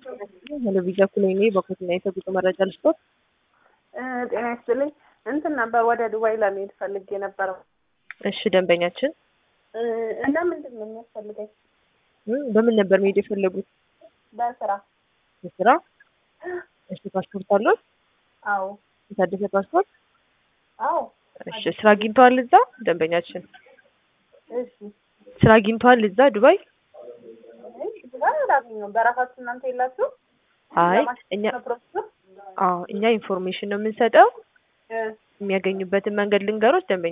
ቴሌቪዥን እኩል እኔ በኮትና የተጉዞ መረጃ ልስጦት። ጤና ይስጥልኝ። እንትን ነበር ወደ ዱባይ ለመሄድ ፈልጌ ነበረው እሺ ደንበኛችን እና ምንድን ነው የሚያስፈልገኝ? እም፣ በምን ነበር መሄድ የፈለጉት? በስራ በስራ። እሺ ፓስፖርት አለው? አዎ የታደሰ ፓስፖርት? አዎ እሺ ስራ አግኝተዋል እዛ ደንበኛችን? እሺ ስራ አግኝተዋል እዛ ዱባይ? እሺ ዱባይ አላገኘሁም። በራሳችሁ እናንተ የላችሁ? አይ እኛ አዎ እኛ ኢንፎርሜሽን ነው የምንሰጠው። የሚያገኙበትን መንገድ ልንገሮች ደንበኛ